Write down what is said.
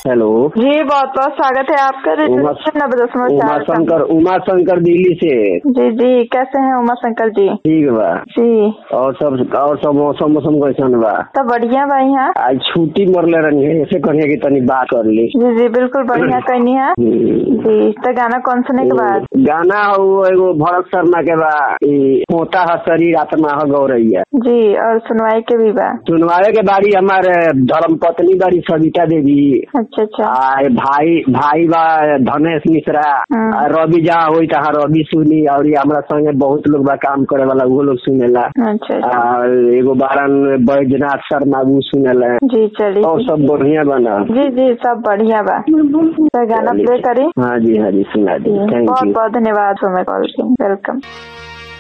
Hello जी बहुत बहुत स्वागत है आपका उमा रिजर्वेशन नब्बे दशमलव उमा चार का। शंकर उमा शंकर दिल्ली से जी जी कैसे हैं उमा शंकर जी ठीक बा जी और सब और सब मौसम मौसम कैसन बा तो बढ़िया बा यहाँ आज छुट्टी मरले रही ऐसे कहिए कि तनी बात कर ली जी जी बिल्कुल बढ़िया कहनी है हम्म। जी तो गाना कौन सुने के बाद गाना हो एगो भरत शर्मा के बा ई होता है शरीर आत्मा है गौरैया जी और सुनवाई के भी बा सुनवाए के बारी हमारे धर्म पत्नी बारी सविता देवी अच्छा अच्छा आ भाई भाई बा धनेश मिश्रा हम्म। आ रवि जहाँ होई तहाँ रवि सुनी और ये हमरा संगे बहुत लोग बा काम करे वाला वो लोग सुनेला अच्छा अच्छा आ, एगो बारन बैजनाथ शर्मा वो सुनेला जी चलिए और सब बढ़िया बना जी जी सब बढ़िया बा तो गाना प्ले करी हाँ जी हाँ जी सुना दी जी थैंक बहुत यू बहुत धन्यवाद हमें कॉल की वेलकम